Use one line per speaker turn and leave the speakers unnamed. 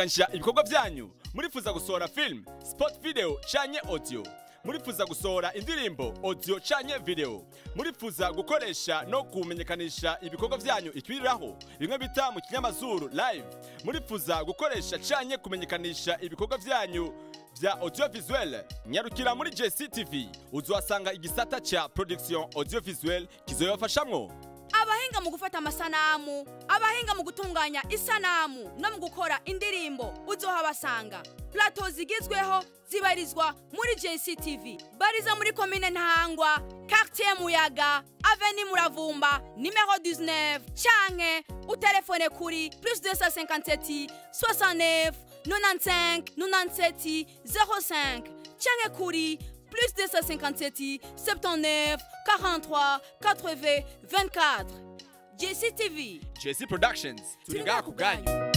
gutunganya ibikorwa byanyu murifuza gusohora film sport video canke audio murifuza gusohora indirimbo audio canke video murifuza gukoresha no kumenyekanisha ibikorwa byanyu ikibiriraho bimwe bita mu kinyamazuru live murifuza gukoresha canke kumenyekanisha ibikorwa byanyu vya audiovisuel nyarukira muri JCTV uzohasanga igisata ca production audiovisuel kizoyabafashamwo
abahinga mu gufata amasanamu abahinga mu gutunganya isanamu no mu gukora indirimbo uzohabasanga plato zigezweho zibarizwa muri JCTV bariza muri komine ntahangwa quartier muyaga aveni muravumba nimero 19 canke utelefone kuri plus 257 69 95 97 05 canke kuri plus 257 79 43 80 24 JCTV
JC Productions turi ngaha ku bwanyu